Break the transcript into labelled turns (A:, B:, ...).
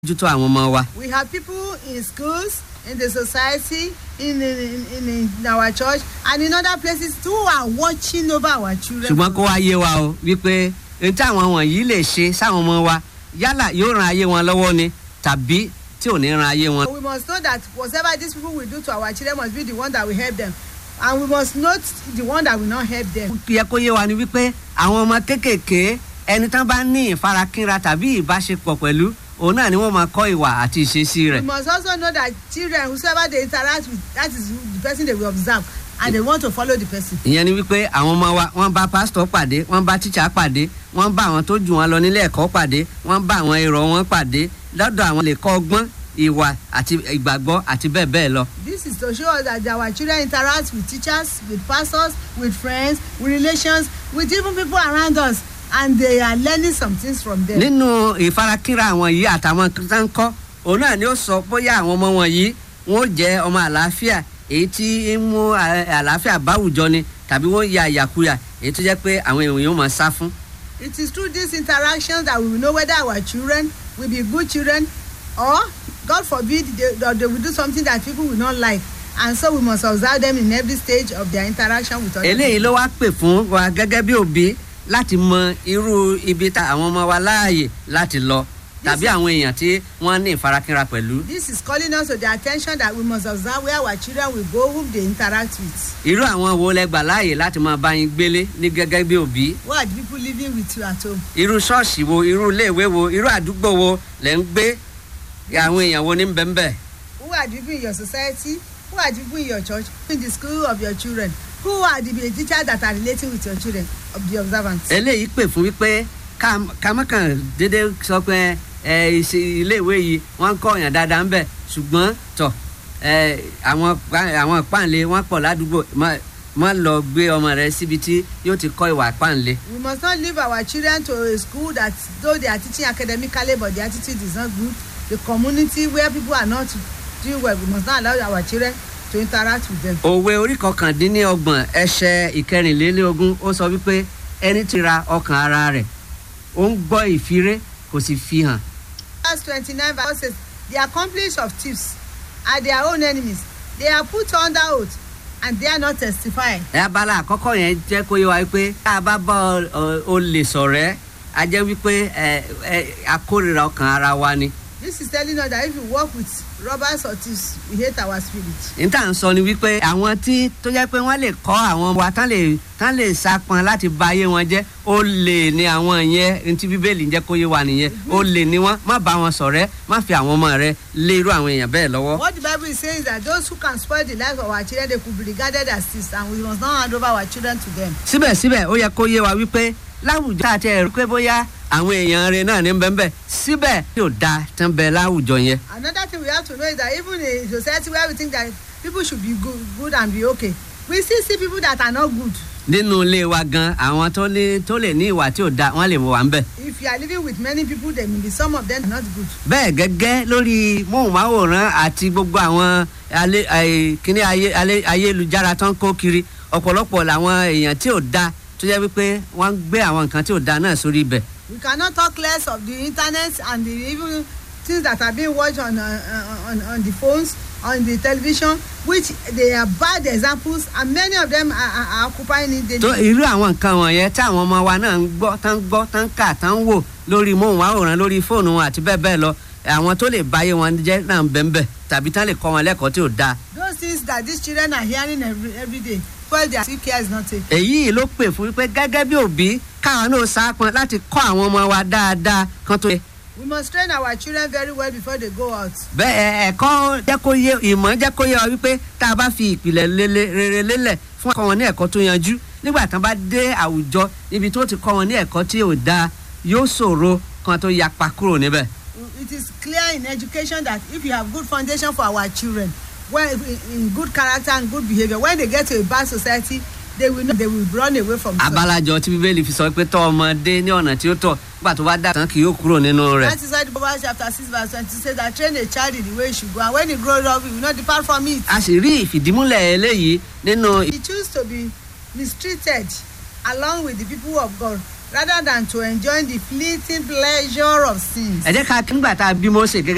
A: mójútó àwọn ọmọ wa.
B: We have people in schools, in the society, in, in, in, in our church, and in other places who are watching over our children.
A: ṣùgbọ́n kó wá yé wa o wípé ohun tí àwọn wọ̀nyí lè ṣe sáwọn ọmọ wa yálà yóò ran ayé wọn lọ́wọ́ ni tàbí tí ò ní ran ayé wọn.
B: We must know that whatever these people will do to our children must be the one that will help them. And we must note the one that will not help them.
A: yẹ kó yé wa ni wípé àwọn ọmọ kéékèèké ẹni tán bá ní ìfarakínra tàbí ìbáṣepọ̀ pẹ̀lú òun náà ni wọ́n máa kọ́ ìwà àti ìṣesí
B: We
A: rẹ̀.
B: must also know that children, whosoever they interact with, that is the person they will observe, and they want to follow the person.
A: ìyẹn ni wípé àwọn ọmọ wa wọ́n bá pásítọ̀ pàdé wọ́n bá tíṣà pàdé wọ́n bá àwọn tó jù wọn lọ nílé ẹ̀kọ́ pàdé wọ́n bá àwọn èrò wọn pàdé lọ́dọ̀ àwọn lè kọ́ ọgbọ́n ìwà àti ìgbàgbọ́ àti bẹ́ẹ̀ bẹ́ẹ̀ lọ.
B: This is to show us that our children interact with teachers, with pastors, with friends, with relations, with even people around us, and they are learning some things from them.
A: nínú ìfarakínra àwọn yìí àtàwọn tó ń kọ́ òun náà ni ó sọ bóyá àwọn ọmọ wọn yìí wọn ó jẹ́ ọmọ àlàáfíà èyí tí ń mú à- àlàáfíà báwùjọ ni tàbí wọ́n ya ìyàkuyà èyí tó jẹ́ pé àwọn èèyàn yóò máa sá fún.
B: It is through these interactions that we will know whether our children will be good children or, God forbid, they, that they will do something that people will not like. And so we must observe them in every stage of their interaction with other
A: eléyìí ló wá pè fún wa gẹ́gẹ́ bí òbí láti mọ irú ibi tá àwọn ọmọ wa láàyè láti lọ tàbí àwọn èèyàn tí wọ́n ní ìfarakínra pẹ̀lú.
B: This is calling us to the attention that we must observe where our children will go, whom they interact with.
A: irú àwọn wo lẹ gbà láàyè láti máa bá yín gbélé ní gẹ́gẹ́ bí òbí.
B: Who are the people living with you at home?
A: irú ṣọ́ọ̀ṣì wo irú iléèwé wo irú àdúgbò wo lẹ̀ ń gbé àwọn èèyàn wo ní bẹ́ńbẹ́.
B: Who are the people in your society? Who are the people in your church? In the school of your children? Who are the teachers that are relating with your children of the observant?
A: eléyìí pè fún wípé ká ká má kàn déédé sọ pé ẹ ìṣe iléèwé yìí wọ́n ń kọ́ ọ̀yàn dáadáa ń bẹ̀ ṣùgbọ́n tọ̀ ẹ àwọn pa- àwọn páǹlé wọ́n pọ̀ ládùúgbò má- má lọ gbé ọmọ rẹ síbi tí yóò ti kọ́ ìwà páǹlé.
B: We must not leave our children to a school that though they are teaching academically but the attitude is not good. The community where people are not doing well, we must not allow our children to interact with them.
A: òwe orí kọkàndínlọ́gbọ̀n ẹsẹ̀ ìkẹrìnlélógún ó sọ wípé ẹni tí ra ọkàn ara rẹ̀ ó ń gbọ́ ìfiré kò sì fi hàn.
B: Verse 29 verse says, The accomplice of thieves are their own enemies. They are put under oath and they are not testifying.
A: ẹ abala àkọ́kọ́ yẹn jẹ́ kó yé wa wípé tá a bá bá ọ- olè sọ̀rẹ́ a jẹ́ wípé ẹ ẹ akórira ọkàn ara wa ni.
B: This is telling us that if you work with robbers or thieves, we hate our spirit.
A: níta ń sọ ni wípé àwọn tí tó jẹ́ pé wọ́n lè kọ́ àwọn wa tán lè tán lè sapọn láti ba ayé wọn jẹ́ ó lè ní àwọn yẹn ní ti bíbélì ń jẹ́ kó yé wa nìyẹn ó lè ní wọn má bá wọn sọ̀rẹ́ má fi àwọn ọmọ rẹ lé irú àwọn èèyàn bẹ́ẹ̀ lọ́wọ́.
B: What the Bible is saying is that those who can spoil the lives of our children, they could be regarded as thieves, and we must not hand over our children to them.
A: síbẹ̀síbẹ̀ ó yẹ kó yé wa wípé láwùjọ tá a ti ẹ̀rú pé bóyá àwọn èèyàn rẹ náà ní bẹ́ẹ̀ síbẹ̀ yóò da tán bẹ láwùjọ yẹn.
B: Another thing we have to know is that even in a society where we think that people should be good, good and be okay, we still see people that are not good.
A: nínú ilé wa gan àwọn tó ní tó lè ní ìwà tí ò da wọn lè mọ wà ń bẹ.
B: If you are living with many people, then maybe some of them are not good.
A: bẹ́ẹ̀ gẹ́gẹ́ lórí móhùnmáwòrán àti gbogbo àwọn alẹ́- ẹ̀, kíní ayé- alẹ́- ayélujára tó ń kó kiri ọ̀pọ̀lọpọ̀ làwọn èèyàn tí ò da tó jẹ́ wípé wọ́n ń gbé àwọn nǹkan tí ò da náà sórí ibẹ̀.
B: We cannot talk less of the internet and the even things that are being watched on, uh, on, on the phones, on the television, which they are bad examples, and many of them are, are, are occupying it
A: tó
B: daily.
A: irú àwọn nǹkan wọ̀nyẹn tí àwọn ọmọ wa náà ń gbọ́ tán ń gbọ́ tán ń kà tán ń wò lórí móhùnmáwòrán lórí fóònù wọn àti bẹ́ẹ̀ bẹ́ẹ̀ lọ àwọn tó lè báyé wọn jẹ́ náà ń bẹ́ẹ̀ bẹ́ẹ̀ tàbí tán lè kọ́ wọn lẹ́kọ̀ọ́ tí ò da.
B: Those things that these children are hearing every, every day, well, their sick care is not taken.
A: èyí ló pè fún wípé gẹ́gẹ́ bí òbí káwọn náà sápọn láti kọ́ àwọn ọmọ wa dáadáa kan tó yẹ.
B: We must train our children very well before they go out.
A: bẹ́ẹ̀ ẹ̀kọ́ jẹ́ kó yé ìmọ̀ jẹ́ kó yé wa wípé tá a bá fi ìpìlẹ̀ lélẹ̀- rere lélẹ̀ fún ọkọ wọn ní ẹ̀kọ́ tó yanjú nígbà tán bá dé àwùjọ ibi tó ti kọ́ wọn ní ẹ̀kọ́ tí ò dáa yóò ṣòro kan tó yapa kúrò níbẹ̀.
B: It is clear in education that if you have good foundation for our children, well, in, in good character and good behavior, when they get to a bad society, they will know, they will run away from such.
A: abalajọ tí bíbélì fi sọ pé tọ́ ọmọdé ní ọ̀nà tí ó tọ́ nígbà tó bá dà tán kì yóò kúrò nínú rẹ̀.
B: That is why the Proverbs chapter six verse twenty says that train a child in the way he should go and when he grows up he will not depart from it.
A: a sì rí ìfìdímúlẹ̀ eléyìí nínú
B: He choose to be mistreated along with the people of God rather than to enjoy the fleeting pleasure of sin.
A: ẹ jẹ́ ká nígbà tá a bí Mósè gẹ́gẹ́